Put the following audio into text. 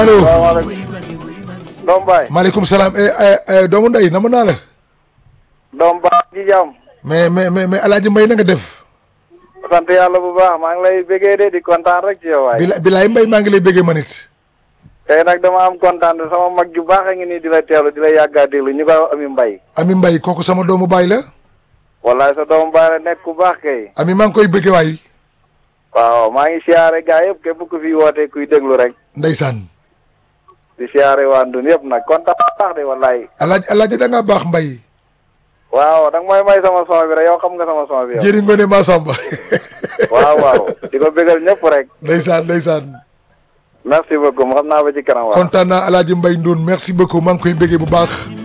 allo salaamaaleykum. doom baay. maaleykum salaam eh, eh, eh, doomu ndey nama naa la doom baay ji jàmm. mais mais mais mais alaaji mbay na nga def sant yàlla bu baax maa ngi lay bëggee de di kontaan rek ci yow waay. bila bilaay mbay maa ngi lay bëggee man it tey nag dama am kontaan sama mag ju baax a ngi nii di la teelu di la yàggaa déglu ñu koy wax ami mbay. ami mbay kooku sama doomu baay la wallaay sa doomu baay la nekk ku baax kay. ami maa ngi koy bëggee waay waaw maa ngi siyaare gaa yëpp képp ku fi woote kuy déglu rek. ndeysaan di siyaare waa Ndun yëpp nag kontaan bu baax de wallaay. alaaji alaaji da ngaa baax mbay waaw danga may may sama son bi rek yow xam nga sama son bi yow. jëri ngone Masamba waaw waaw di ko bégal ñëpp rek. ndeysaan ndeysaan merci beaucoup xam naa ba ci kanam waaw. kontaan naa alaaji mbay ndoon merci beaucoup maa ngi koy bëggee bu baax